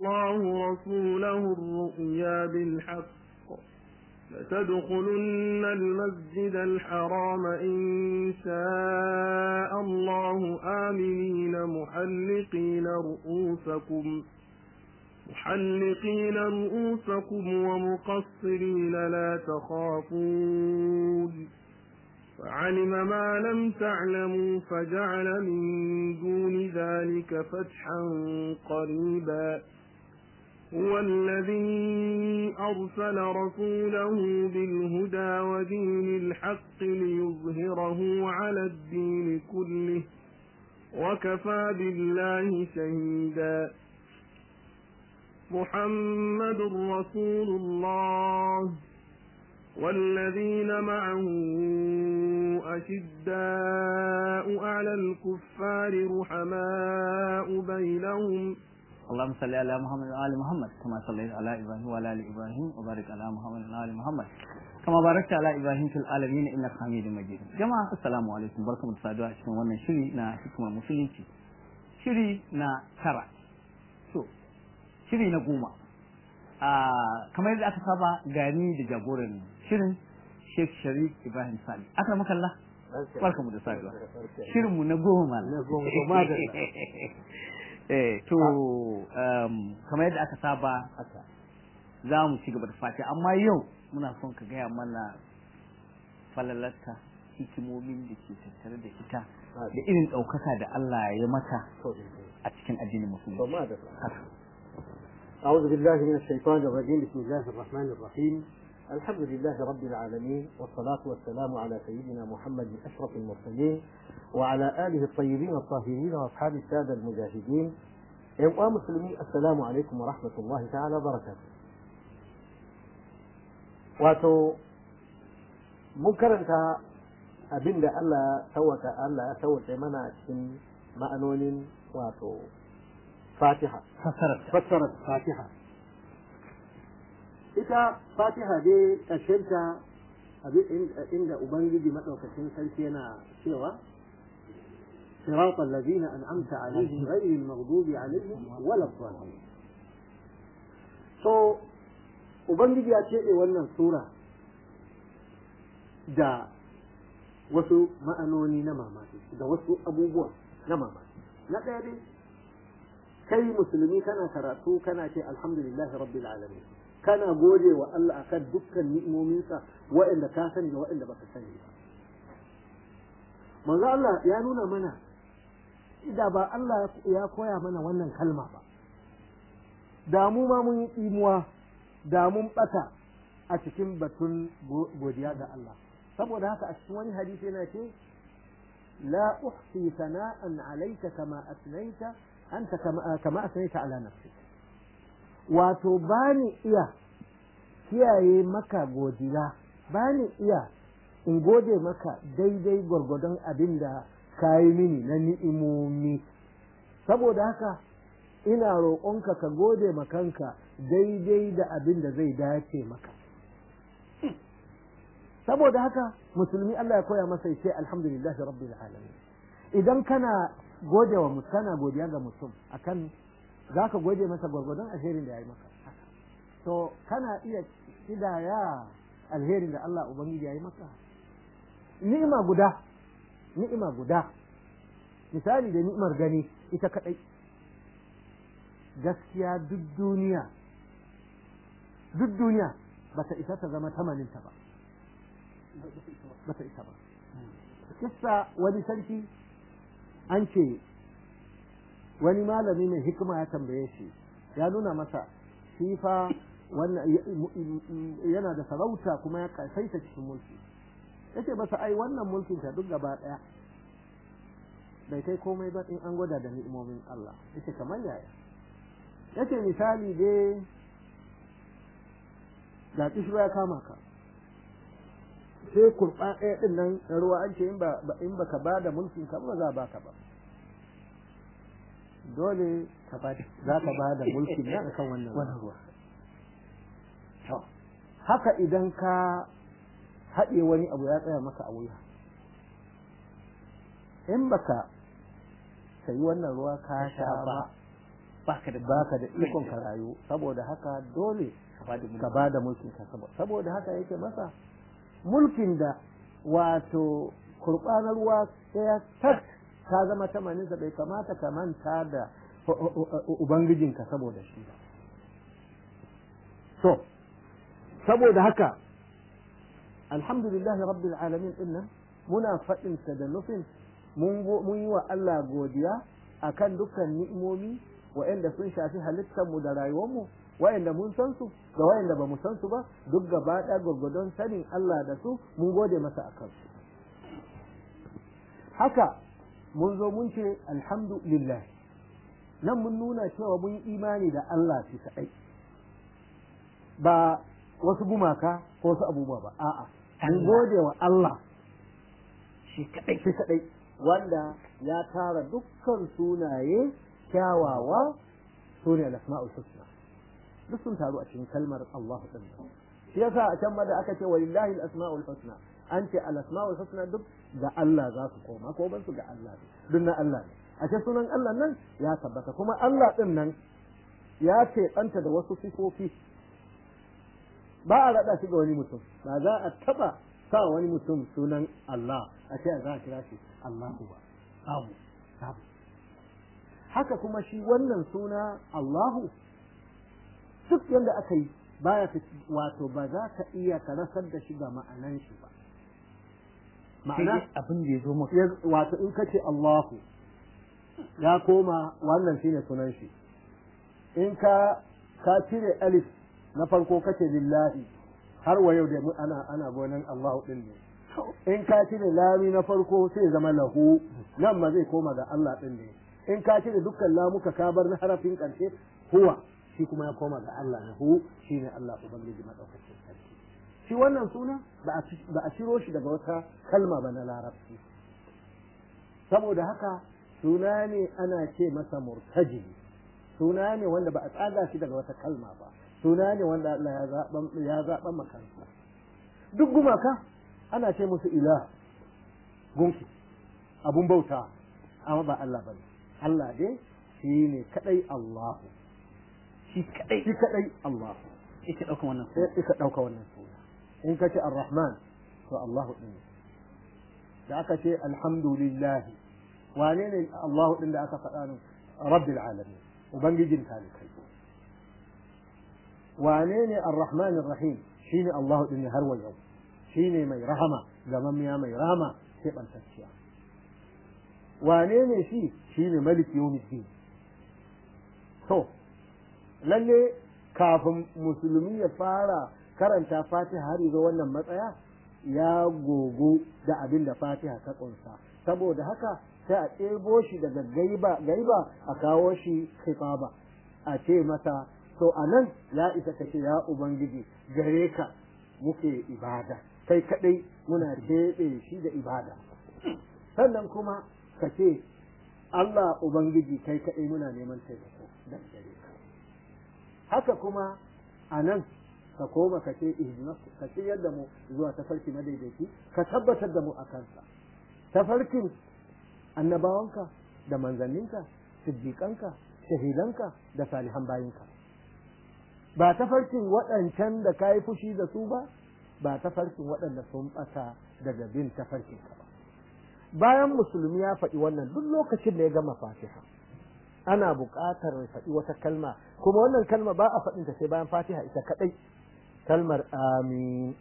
الله رسوله الرؤيا بالحق لتدخلن المسجد الحرام إن شاء الله آمنين محلقين رؤوسكم محلقين رؤوسكم ومقصرين لا تخافون فعلم ما لم تعلموا فجعل من دون ذلك فتحا قريبا هو الذي أرسل رسوله بالهدى ودين الحق ليظهره على الدين كله وكفى بالله شهيدا محمد رسول الله والذين معه أشداء على الكفار رحماء بينهم اللهم صل على محمد وآل محمد كما صليت على إبراهيم وعلى آل إبراهيم وبارك على محمد وآل محمد كما باركت على إبراهيم في العالمين إنك حميد مجيد جماعة السلام عليكم بركم الصادوا cikin wannan shiri na hikimar musulunci shiri na tara so shiri na goma kamar yadda aka saba gani da jagoran shirin Sheikh Sharif Ibrahim Sali aka makalla barkamu da saduwa shirin mu na goma na goma da eh to kamar yadda aka saba za mu ci gaba da fati amma yau muna son ka gaya mana falalarta hikimomin da ke tattare da ita da irin ɗaukaka da Allah ya mata a cikin addinin musulunci أعوذ بالله من الشيطان الرجيم بسم الله الرحمن الرحيم الحمد لله رب العالمين والصلاة والسلام على سيدنا محمد أشرف المرسلين وعلى آله الطيبين الطاهرين وأصحاب السادة المجاهدين يا مسلمين السلام عليكم ورحمة الله تعالى وبركاته wato mun karanta abin da Allah sauwaka Allah ya sauwake mana a cikin ma'anonin wato fatiha fassarar fatiha ita fatiha dai ƙarshenta inda ubangiji maɗaukacin sarki yana cewa صراط الذين أنعمت عليهم غير المغضوب عليهم ولا الضالين so ubangiji ya ce wannan sura da wasu ma'anoni na mamaki da wasu abubuwa na mamaki na ɗaya dai kai musulmi kana karatu kana ce alhamdulillahi rabbil alamin kana gode wa Allah akan dukkan ni'imominsa waɗanda ka sani da waɗanda baka sani ba manzo Allah ya nuna mana da ba Allah ya koya mana wannan kalma ba da mu ma mun yi tsimuwa da mun bata a cikin batun godiya ga Allah saboda haka a cikin wani hadisi yana ce la uhsi sana'an alayka kama asnaita anta kama kama asnaita ala nafsik wato bani iya kiyaye maka godiya bani iya in gode maka daidai gwargwadon abin da ka yi mini na ni'imomi saboda haka ina roƙonka ka gode makanka daidai da abin da zai dace maka saboda haka musulmi Allah ya koya masa ce alhamdulillah rabbil alamin idan kana gode wa mutum kana godiya ga mutum akan za ka gode masa gwargwadon alherin da ya yi maka to kana iya kidaya alherin da Allah ubangiji ya yi maka ni'ima guda ni'ima guda misali da ni'imar gani ita kadai gaskiya duk duniya duk duniya ba ta isa ta zama tamaninta ba ba ta isa ba kissa wani sarki an ce wani malami mai hikima ya tambaye shi ya nuna masa shi fa wannan yana da sarauta kuma ya kasaita cikin mulki yace masa ai wannan mulkin ta duk gaba daya bai kai komai ba in an gwada da ni'imomin Allah yace kamar yaya yace misali dai ga kishirwa ya kama ka sai kurɓa ɗaya ɗin nan na ruwa an ce in baka ba da mulkin ka ba za a baka ba dole za ka ba da mulkin nan akan wannan ruwa haka idan ka haɗe wani abu ya tsaya maka a wuya in baka sayi wannan ruwa ka sha ba baka da baka da ikon ka rayu saboda haka dole ka ba da mulkin ka saboda haka yake masa mulkin da wato kurbanar ruwa ɗaya tak ta zama tamaninsa bai kamata ka manta da ubangijinka saboda shi ba so saboda haka alhamdulillah rabbil alamin din nan muna faɗin sa da nufin mun yi wa Allah godiya akan dukkan ni'imomi wa'anda sun shafi halittar mu da rayuwar mu wa'anda mun san su da wa'anda ba mu san su ba duk gaba ɗaya gwargwadon sanin Allah da su mun gode masa akan su haka mun zo mun ce alhamdulillah nan mun nuna cewa mun yi imani da Allah shi kaɗai ba wasu gumaka ko wasu abubuwa ba a'a mun gode wa Allah shi kadai shi kadai wanda ya tara dukkan sunaye kyawawa sune al-asma'ul husna duk sun taru a cikin kalmar Allah din shi yasa a can ma da aka ce walillahi al-asma'ul husna an ce al-asma'ul husna duk ga Allah za su koma ko ban su ga Allah duk na Allah ne a ce sunan Allah nan ya tabbata kuma Allah din nan ya ce ɗanta da wasu sifofi ba a raɗa shi ga wani mutum ba za a taɓa sa wani mutum sunan Allah a ce za a kira shi Allahu ba babu babu haka kuma shi wannan suna Allahu duk yadda aka yi baya wato ba za ka iya ka rasar da shi ga ma'anan shi ba ma'ana abin da ya zo maka wato in ka ce Allahu ya koma wannan shine sunan shi in ka ka cire alif na farko kace lillahi har wa yau da ana ana gonan Allahu din ne in ka cire lami na farko sai zama lahu nan ma zai koma ga Allah din ne in ka cire dukkan lamuka ka bar na harafin karshe huwa shi kuma ya koma ga Allah ne hu shine Allah ubangiji madaukakin sarki shi wannan suna ba a ciro shi daga wata kalma ba na larabci saboda haka suna ne ana ce masa murtaji suna ne wanda ba a tsaga shi daga wata kalma ba suna ne wanda Allah ya zaɓa makansa duk gumaka ana ce musu ila gunki abun bauta amma ba Allah bane Allah dai shi ne kadai Allahu shi kadai shi kadai Allahu yake dauka wannan sai ika dauka wannan suna in ka ce ar-rahman to Allahu din da aka ce alhamdulillah wane ne Allahu din da aka faɗa ne rabbil alamin ubangijin talikai wane ne ar-rahman ar-rahim shine Allahu din har wa yau shine mai rahama gamammiya mai rahama sai bantacciya wane ne shi shine malik yawmiddin to lalle kafin musulmi ya fara karanta fatiha har zo wannan matsaya ya gogo da abin da fatiha ta kunsa saboda haka sai a ɗebo shi daga gaiba gaiba a kawo shi khitaba a ce masa to a nan ya isa ka ce ya ubangiji gare ka muke ibada kai kadai muna keɓe shi da ibada sannan kuma ka ce Allah ubangiji kai kadai muna neman taimako da gare ka haka kuma a nan ka koma ka ce ihdinas ka ce yadda mu zuwa tafarki madaidaici ka tabbatar da mu a kansa tafarkin annabawanka da manzanninka siddiƙanka shahidanka da salihan bayinka ba tafarkin waɗancan da ka yi fushi da su ba ba tafarkin waɗanda sun ɓata daga bin tafarkinka ba bayan musulmi ya faɗi wannan duk lokacin da ya gama fatiha ana buƙatar faɗi wata kalma kuma wannan kalma ba a faɗin ta sai bayan fatiha ita kaɗai kalmar amin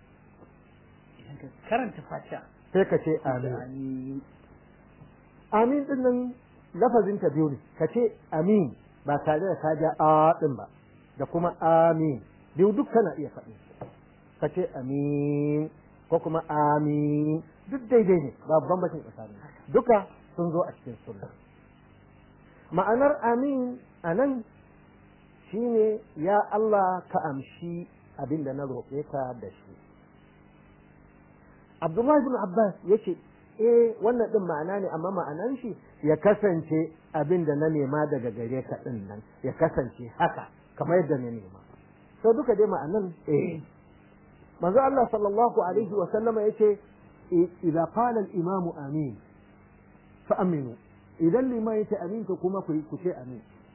karanta fatiha sai ka ce amin amin din nan lafazin ta biyu ne ka ce amin ba tare da ka ja a din ba da kuma amin biyu duk kana iya faɗi ka ce amin ko kuma amin duk daidai ne babu bambancin tsakanin duka sun zo a cikin sunna ma'anar amin a nan shine ya Allah ka amshi abin da na roƙe ka da shi Abdullahi bin Abbas yace eh wannan din ma'ana ne amma ma'anan shi ya kasance abin da na nema daga gare ka din nan ya kasance haka kamar yadda na nema to duka dai ma'anan eh manzo Allah sallallahu alaihi wa sallama yace idza qala al-imam amin fa aminu idan liman yace amin to kuma ku ku ce amin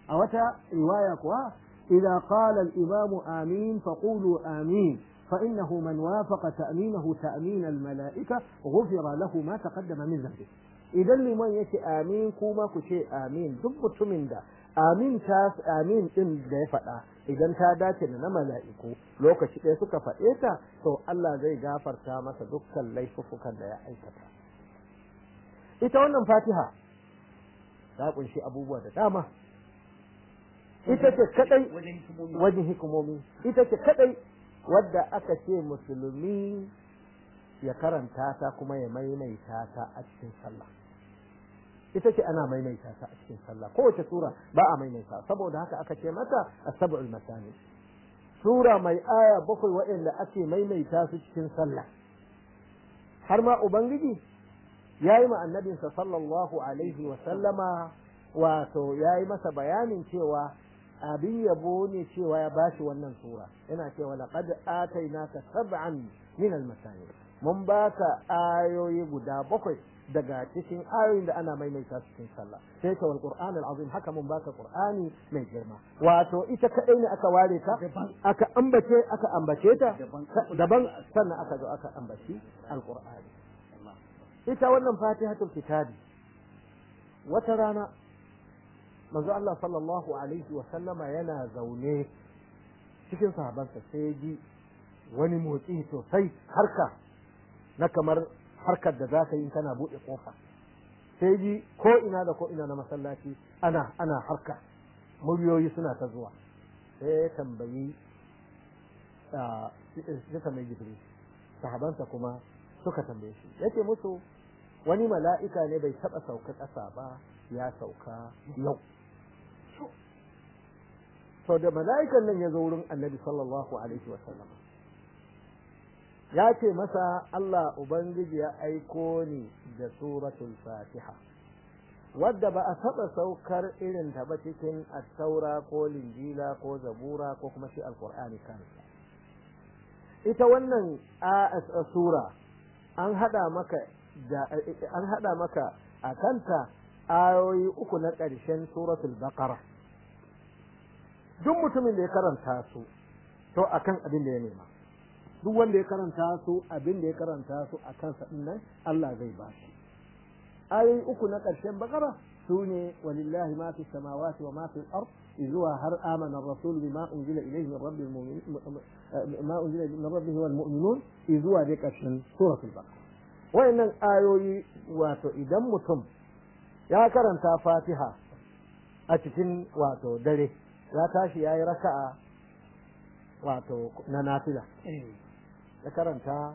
a wata riwaya kuwa idza qala al-imam amin faqulu amin فإنه من وافق تأمينه تأمين الملائكة غفر له ما تقدم من ذنبه idan liman yake amin kuma ku ce amin duk mutumin da amin ta amin din da ya faɗa idan ta dace da na mala'iku lokaci ɗaya suka faɗe ta to Allah zai gafarta masa dukkan laifukan da ya aikata ita wannan fatiha ta kunshi abubuwa da dama ita ce kadai wajen hikimomi ita ce kadai wadda aka ce musulmi ya karanta ta kuma ya maimaita ta a cikin sallah ita ce ana maimaita ta a cikin sallah kowace sura ba a maimaita saboda haka aka ce mata as-sab'ul masani sura mai aya bakwai waɗanda ake maimaita su cikin sallah har ma ubangiji yayi ma annabinsa sallallahu alaihi wa sallama wato yayi masa bayanin cewa abin yabo ne cewa ya bashi wannan sura yana cewa laqad atainaka sab'an min al-masani mun baka ayoyi guda bakwai daga cikin ayoyin da ana maimaita cikin sallah sai ka wal qur'an al-azim haka mun baka qur'ani mai girma wato ita kadai ne aka ware ta aka ambace aka ambace ta daban sannan aka zo aka ambaci al-qur'ani ita wannan fatihatul kitabi wata rana manzo Allah sallallahu alaihi wa sallama yana zaune cikin sahabansa sai ji wani motsi sosai harka na kamar harkar da za ka yi kana buɗe ƙofa sai ji ko ina da ko ina na masallaci ana ana harka muryoyi suna ta zuwa sai ya tambayi ya tambayi jibril sahabansa kuma suka tambaye shi yace musu wani mala'ika ne bai taɓa sauka ƙasa ba ya sauka yau to da mala'ikan nan ya zo wurin annabi sallallahu alaihi wa sallam ya ce masa Allah Ubangiji ya aiko ni da suratul fatiha wadda ba a taɓa saukar irin ta ba cikin attaura ko linjila ko zabura ko kuma shi alkur'ani kansa ita wannan sura an hada maka da an hada maka a kanta ayoyi uku na ƙarshen suratul baqara duk mutumin da ya karanta su to akan abin da ya nema duk wanda ya karanta su abin da ya karanta su a kansa din nan Allah zai ba shi ayoyi uku na ƙarshen bakara su ne walillahi ma fi samawati wa ma fi al-ard zuwa har amana ar-rasul bima unzila ilayhi min rabbil mu'minin ma unzila min rabbihi wal mu'minun zuwa dai ƙarshen suratul baqara wayannan ayoyi wato idan mutum ya karanta fatiha a cikin wato dare ya tashi yayi raka'a wato na nafila ya karanta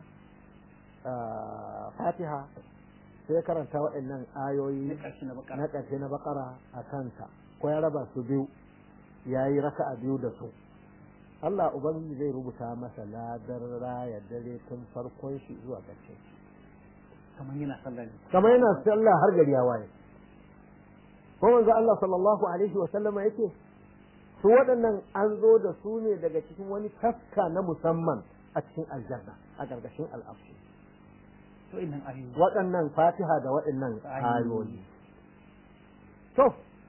fatiha sai ya karanta waɗannan ayoyi na ƙarshe na bakara a kanta ko ya raba su biyu ya yi raka a biyu da su Allah Ubangiji zai rubuta masa ladar raya dare tun farkon shi zuwa ƙarshe kamar yana sallah ne kamar yana sallah har gari ya waye ko manzo Allah sallallahu alaihi wa sallama yake su waɗannan an zo da su ne daga cikin wani taska na musamman a cikin aljanna a gargashin al'afu to innan ayoyi waɗannan fatiha da waɗannan ayoyi to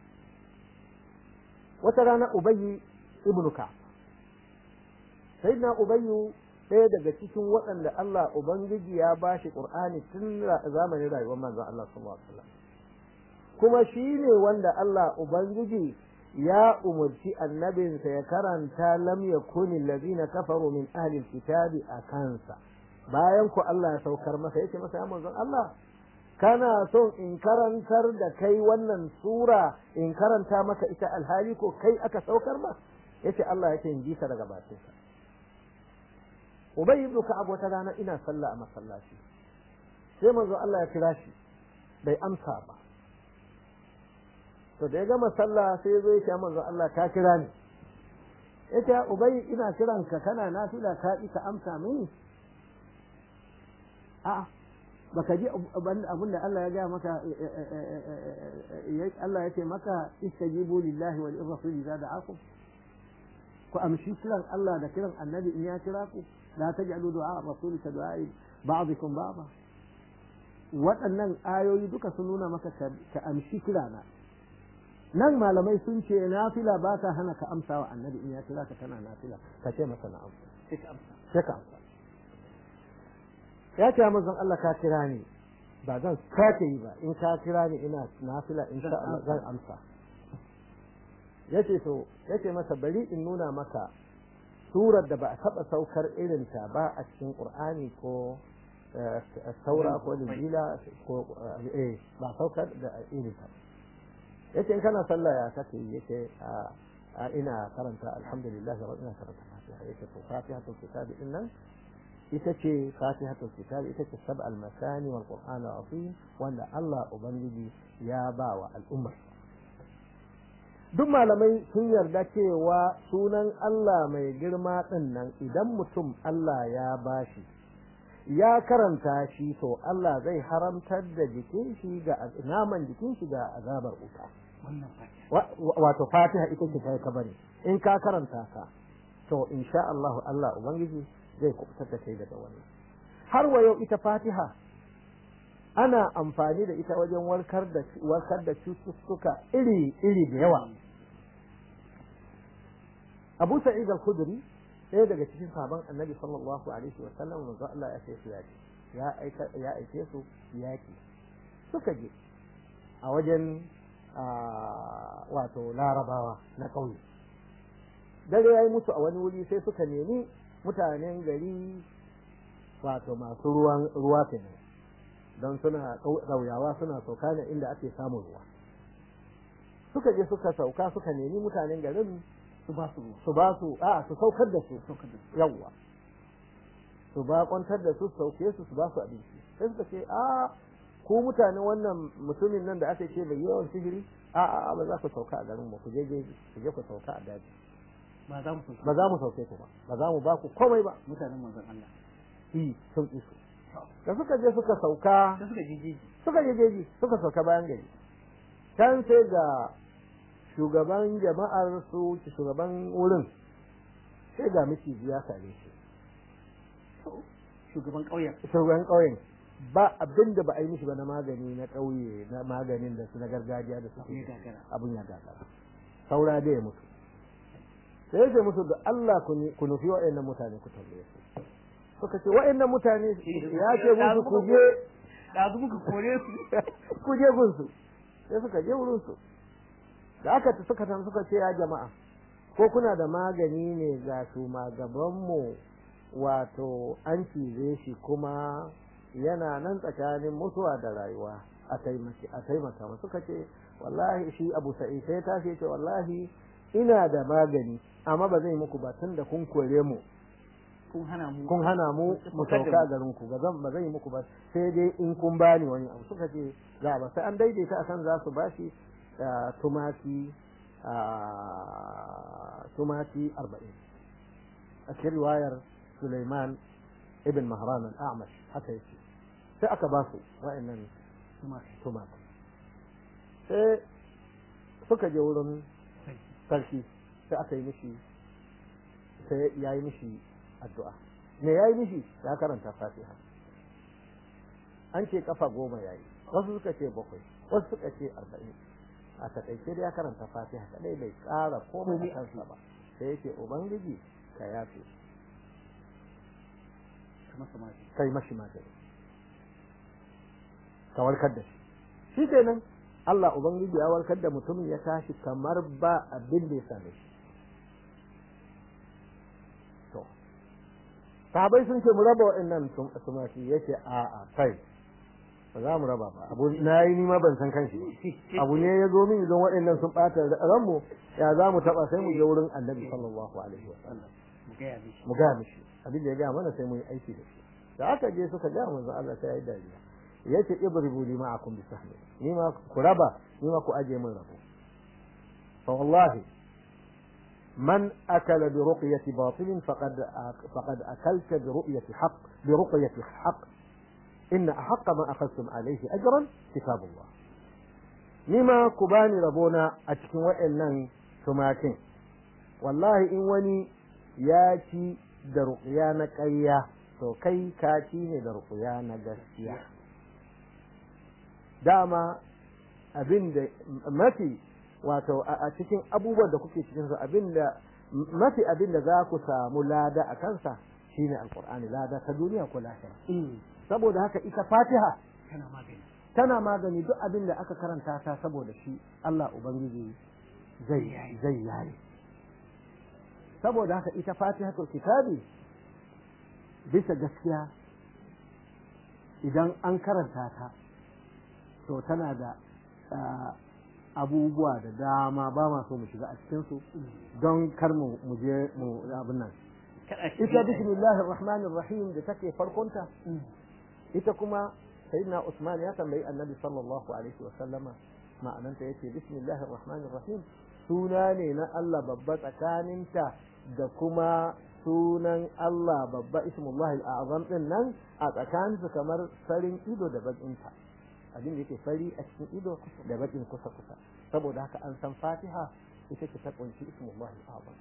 wata rana ubayyi ibnu ka sayyidina ubayyu ɗaya daga cikin waɗanda Allah ubangiji ya bashi qur'ani tun zamanin rayuwar manzon Allah sallallahu alaihi wasallam kuma shine wanda Allah ubangiji ya umarci annabinsa ya karanta lam yakuni allazina kafaru min ahli alkitabi a kansa bayan ku Allah ya saukar masa yace masa ya manzon Allah kana son in karantar da kai wannan sura in karanta maka ita alhali ko kai aka saukar ma yace Allah yake in ji ka daga bakin sa Ubay ibn Ka'ab wata rana ina sallah a masallaci sai manzo Allah ya kira shi bai amsa ba to da ya gama sallah sai zo ya ce manzo Allah ka kira ni yace Ubay ina kiran ka kana nafila ka ka amsa mini a'a baka ji abin da Allah ya ga maka Allah ya ce maka istajibu lillahi wal rasul idza da'akum ku amshi kiran Allah da kiran annabi in ya kira ku la taj'alu du'a rasul ka du'a ba'dikum ba'da waɗannan ayoyi duka sun nuna maka ka amshi kirana nan malamai sun ce nafila ba ta hana ka amsa wa annabi in ya kira ka tana nafila ka ce masa na'am sai ka amsa sai ka amsa ya ce manzon Allah ka kira ni ba zan sake yi ba in ka kira ni ina nafila in sha Allah zan amsa yace to yace masa bari in nuna maka surar da ba a taba saukar irin ta ba a cikin Qur'ani ko saura ko linjila ko eh ba saukar da irin ta yace in kana sallah ya kake yace a ina karanta alhamdulillah wa ina karanta fatiha yace to fatihatul kitabi din nan ita ce fatihatul kitabi ita ce sab al-masani wal qur'an azim wanda Allah ubangiji ya ba wa al'ummar duk malamai sun yarda cewa sunan Allah mai girma din nan idan mutum Allah ya bashi ya karanta shi to Allah zai haramtar da jikin shi ga naman jikin shi ga azabar wuta wannan fatiha wato fatiha ita ce kai kabari in ka karanta ka to insha Allah Allah ubangiji zai kubutar da kai daga wannan har wa yau ita fatiha ana amfani da ita wajen warkar da warkar da cututtuka iri iri da yawa Abu Sa'id al-Khudri ɗaya daga cikin sahabban Annabi sallallahu alaihi wa sallam manzo Allah ya ce su yaki ya aika ya aike su yaki suka je a wajen wato larabawa na ƙauye dare ya yi musu a wani wuri sai suka nemi mutanen gari wato masu ruwan ruwa kenan don suna ƙauyawa suna sauka ne inda ake samun ruwa suka je suka sauka suka nemi mutanen garin su ba su su ba su a su saukar da su saukar da su yawwa su ba kwantar da su su sauke su su ba su abinci sai suka ce a ku mutanen wannan mutumin nan da aka ce bai yawan sihiri a a ba za ku sauka a garin mu ku je jeji ku je ku sauka a daji ba za mu sauka ba za mu sauke ku ba ba za mu ba ku komai ba mutanen manzon Allah yi sun ki su da suka je suka sauka sai suka je jeji suka je jeji suka sauka bayan gari can sai ga shugaban jama'ar su shugaban wurin sai ga miciji ya same shi shugaban ƙauyen shugaban ƙauyen ba abin da ba a yi mishi ba na magani na ƙauye na maganin da su na gargajiya da su ya gagara abun ya gagara saura da ya mutu sai ya musu da Allah ku ni- ku nufi wa'annan mutane ku tambaye su suka ce wa'annan mutane ya ce musu ku je da su muka kore su ku je gunsu sai suka je wurin su da aka ta suka tan suka ce ya jama'a ko kuna da magani ne ga su magabanmu wato an cize shi kuma yana nan tsakanin mutuwa da rayuwa a taimaki a taimaka masa suka ce wallahi shi Abu Sa'id sai ta ce wallahi ina da magani amma ba zai muku ba tunda kun kore mu kun hana mu kun hana mu mu sauka a garin ku ba zan ba zan yi muku ba sai dai in kun bani wani abu suka ce za ba sai an daidaita akan za su bashi ah, tumaki ah, tumaki 40 a cikin riwayar Sulaiman ibn Mahran al-A'mash haka yake sai aka ba su wa'annan kuma tumaki sai suka je wurin sarki sai aka yi mishi sai ya yi mishi addu'a me ya yi mishi ya karanta fatiha an ce kafa goma ya yi wasu suka ce bakwai wasu suka ce arba'in a takaice da ya karanta fatiha kadai bai ƙara komai a kansa ba sai yake ubangiji ka yafe kuma samari kai mashi magani ka warkar da shi shi kenan Allah ubangiji ya warkar da mutumin ya tashi kamar ba abin da ya same shi to sahabai sun ce mu raba waɗannan tum- tumaki yace a a kai ba za mu raba ba abu na yi nima ban san kanshi ba abu ne ya zo min idan waɗannan sun ɓata ranmu ya za mu taɓa sai mu je wurin annabi sallallahu alaihi wa sallam mu gaya mishi mu gaya mishi abin da ya gaya mana sai mu yi aiki da shi da aka je suka gaya manzo Allah sai ya yi dariya yace ibribu li ma'akum bi sahmi ni ma ku raba ni ma ku aje min rabo fa wallahi man akala bi ruqyati batil faqad faqad akalta bi ru'yati haqq bi ruqyati haqq in ahq ma akhadtum alayhi ajran kitabullah ni ma ku bani rabona a cikin waɗannan tumakin wallahi in wani ya ci da ruƙuya na ƙarya to kai ka ci ne da ruƙuya na gaskiya dama abin da mafi wato a cikin abubuwan da kuke cikin su abinda mafi abinda za ku samu lada a kansa shine alqur'ani lada ta duniya ko lahira saboda haka ita fatiha tana magani tana magani duk abin da aka karanta ta saboda shi Allah ubangiji zai zai yaye saboda haka ita fatihatul kitabi bisa gaskiya idan an karanta ta to tana da abubuwa da dama ba ma so mu shiga a cikinsu don kar mu je mu abin nan ita bismillahir rahmanir rahim da take farkonta ita kuma sayyidina Usman ya tambayi annabi sallallahu alaihi wa sallama ma'ananta yace bismillahir rahmanir rahim suna ne na Allah babba tsakaninta da kuma sunan Allah babba ismullahi al'azam din nan a tsakaninsu kamar farin ido da bakinta abin da yake fari a cikin ido da bakin kusa kusa saboda haka an san Fatiha ita ce ta kunshi ismullahi al'azam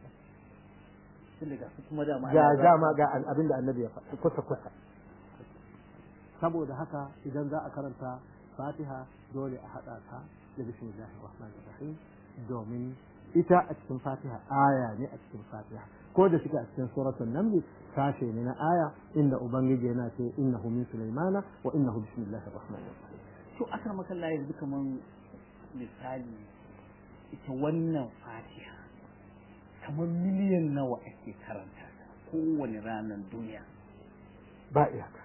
tun daga su kuma dama ga dama ga abin da annabi ya faɗi kusa kusa saboda haka idan za a karanta fatiha dole a haɗa ta da bismillahir rahmanir rahim domin ita a cikin fatiha aya ne a cikin fatiha ko da suke a cikin suratul naml sashe ne na aya inda ubangiji yana ce innahu min sulaimana wa innahu bismillahir rahmanir rahim to aka maka yanzu kaman misali ita wannan fatiha kamar miliyan nawa ake karanta ta kowane ranar duniya ba iyaka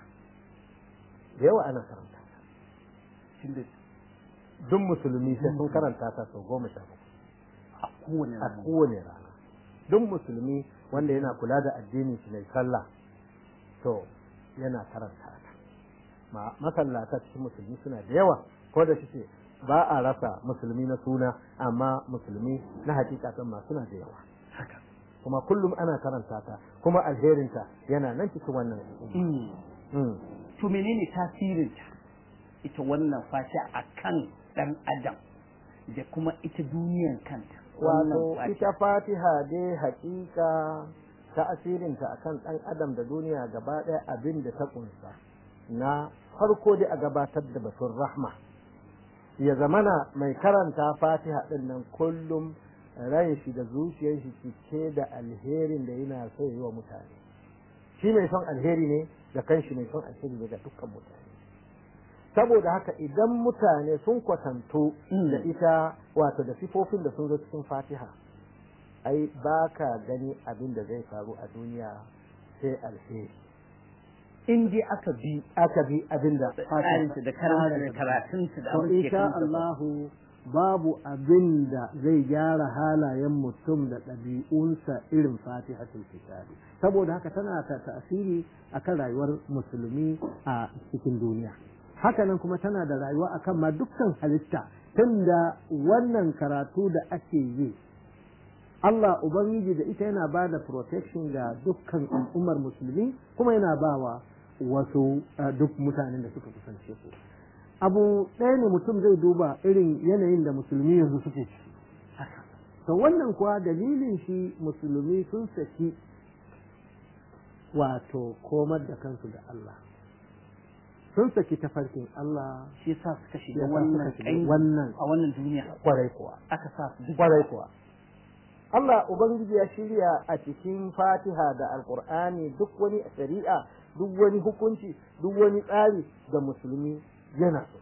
da yawa ana karanta ta tunda duk musulmi sai sun karanta ta sau goma sha bakwai a kowane a rana kowane rana duk musulmi wanda yana kula da addinin shi mai sallah to yana karanta ta ma masallata cikin musulmi suna da yawa ko da shi ba a rasa musulmi na suna amma musulmi na hakikatan ma suna da yawa haka kuma kullum ana karanta ta kuma alherinta yana nan cikin wannan al'umma Mm. to menene tasirinta ita wannan fata a kan ɗan adam da kuma ita duniyan kanta wato Wannan ita fatiha dai hakika ta'asirinta akan ɗan adam da duniya gaba ɗaya abin da ta kunsa na farko dai a gabatar da batun rahma ya zamana mai karanta fatiha ɗin nan kullum ran shi da zuciyar shi cike da alherin da yana so yi wa mutane shi mai son alheri ne da kanshi mai son alheri ne ga dukkan mutane saboda haka idan mutane sun kwatanto da ita wato da sifofin da sun zo cikin fatiha ai ba ka gani abin da zai faru a duniya sai alheri in dai aka bi aka bi abin da tsarinta da karanta da karatunta da to abin da ke insha kanta. Allahu babu abin da zai gyara halayen mutum da ɗabi'unsa irin fatihatul kitabi saboda haka tana ta tasiri akan rayuwar musulmi a cikin duniya hakanan kuma tana da rayuwa akan ma dukkan halitta tunda wannan karatu da ake yi Allah Ubangiji da ita yana ba da protection ga dukkan al'ummar musulmi kuma yana ba wa wasu uh, duk mutanen da suka kusance su abu ɗaya ne mutum zai duba irin yanayin da musulmi yanzu suke ciki to wannan kuwa dalilin shi musulmi sun saki wato komar da kansu da Allah sun saki tafarkin Allah shi yasa suka shiga yasa wannan suka shiga ƙangi wannan a wannan duniya kwarai kuwa aka sa su duk kwarai kuwa Allah Ubangiji ya shirya a cikin Fatiha da Alƙur'ani duk wani shari'a duk wani hukunci duk wani tsari ga musulmi yana so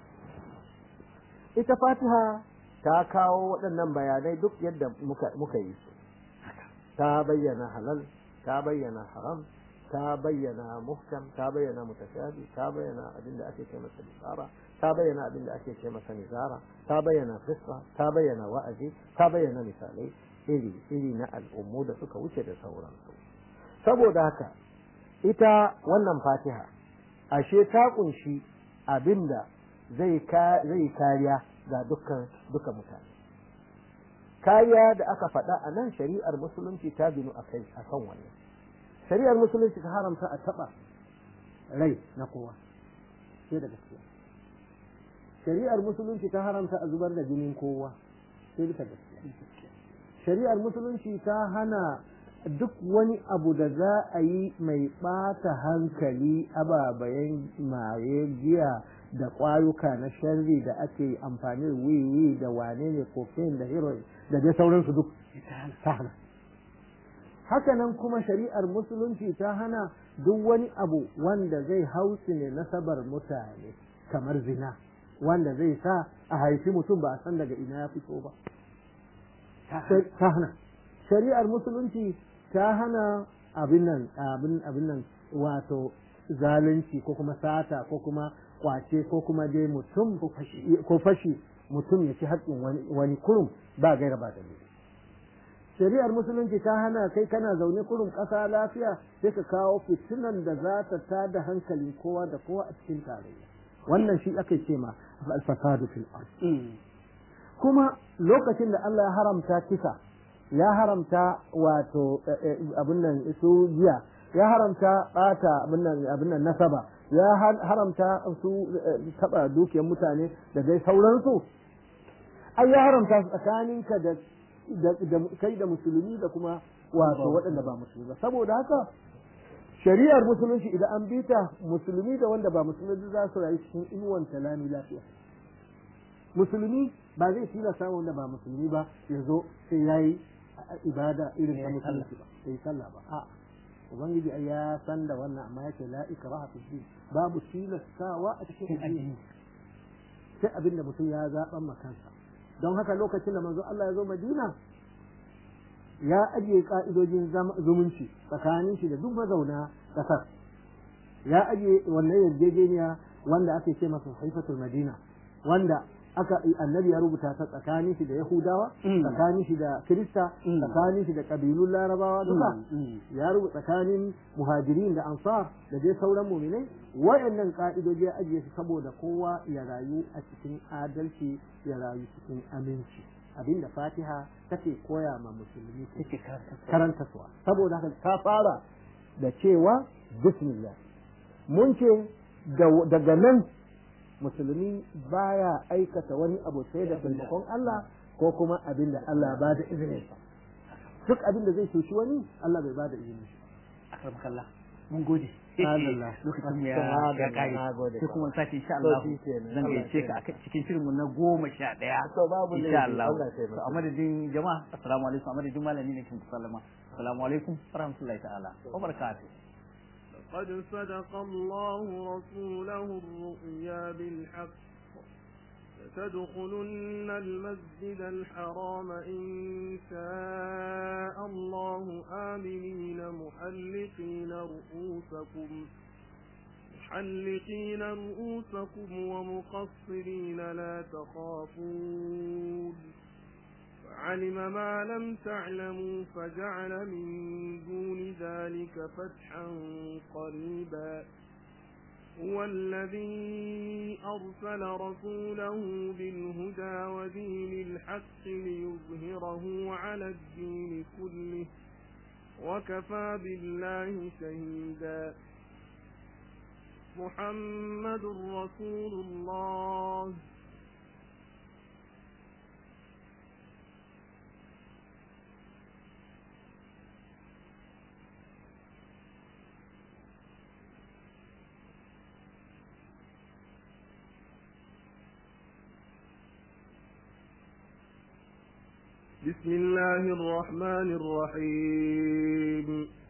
ita Fatiha ta kawo waɗannan bayanai duk yadda muka, muka yi su ta bayyana halal ta bayyana haram ta bayyana muhkam ta bayyana mutashabi ta bayyana abin da ake ce masa bisara ta bayyana abin da ake ce masa nizara ta bayyana qissa ta bayyana wa'azi ta bayyana misalai iri iri na al'ummu da suka wuce da sauransu saboda haka ita wannan fatiha ashe ta kunshi abinda zai ka zai kariya ga dukkan duka mutane kariya da aka faɗa a nan shari'ar musulunci ta binu a kai a kan wannan shari'ar musulunci ta haramta a taɓa rai na kowa sai da gaskiya shari'ar musulunci ta haramta a zubar da jinin kowa sai bisa gaskiya shari'ar musulunci ta hana duk wani abu da za a yi mai ɓata hankali ababayen maye giya da ƙwayuka na sharri da ake amfani da wiwi da wane ne cocaine da heroin da dai sauransu duk ta hana hakanan kuma shari'ar musulunci ta hana duk wani abu wanda zai hausu ne nasabar mutane kamar zina wanda zai sa a haifi mutum ba a san daga ina ya fito ba ta hana shari'ar musulunci ta hana abin nan abin nan wato zalunci ko kuma sata ko kuma kwace ko kuma dai mutum ko fashi mutum ya ci haƙƙin wani kurum ba gaira ba dalili shari'ar musulunci ta hana kai kana zaune kurum ƙasa lafiya sai ka kawo fitinan da za ta tada hankalin kowa da kowa a cikin tarayya wannan shi ake ce ma al-fasadu fil ard kuma lokacin da Allah ya haramta kisa ya haramta wato abin nan su jiya ya haramta bata abin nan abin nan nasaba ya haramta su taba dukiyar mutane da dai sauransu ai ya haramta tsakaninka da da kai da musulmi da kuma wato waɗanda ba musulmi ba saboda haka shari'ar musulunci idan an bi ta musulmi da wanda ba musulmi za su rayu cikin inuwan talami lafiya musulmi ba zai tilasta wanda ba musulmi ba ya zo sai ya yi ibada irin ta musulunci ba sai sallah ba a ubangiji ai ya san da wannan amma yake la ikraha fi din babu tilastawa a cikin addini sai abin da mutum ya zaɓan makansa don haka lokacin da manzo Allah ya zo Madina ya ajiye ka'idojin zumunci tsakanin shi da duk mazauna ƙasar ya ajiye wannan yarjejeniya wanda ake ce masa haifatul Madina wanda aka annabi ya rubuta ta tsakanin shi da Yahudawa tsakanin shi da Kirista tsakanin shi da kabilun Larabawa duka ya rubuta tsakanin muhajirin da ansar da dai sauran mu'minai wayannan ka'idoji ya ajiye su saboda kowa ya rayu a cikin adalci ya rayu cikin aminci abinda Fatiha take koya ma musulmi take karanta suwa saboda haka ta fara da cewa bismillah mun ce daga nan musulmi baya aikata wani abu sai da taimakon Allah ko kuma abin da Allah ba da izinin sa duk abin da zai cuci wani Allah bai ba da izinin shi akramakallah mun gode Allah lokacin mu ya ya kai sai kuma sake insha Allah zan gaice ka a cikin shirin mu na goma sha ɗaya insha Allah to a madadin jama'a assalamu alaikum a madadin malami ne kin sallama assalamu alaikum warahmatullahi ta'ala wa barakatuh قد صدق الله رسوله الرؤيا بالحق لتدخلن المسجد الحرام إن شاء الله آمنين محلقين رؤوسكم محلقين رؤوسكم ومقصرين لا تخافون فعلم ما لم تعلموا فجعل من دون ذلك فتحا قريبا هو الذي أرسل رسوله بالهدى ودين الحق ليظهره على الدين كله وكفى بالله شهيدا محمد رسول الله بسم الله الرحمن الرحيم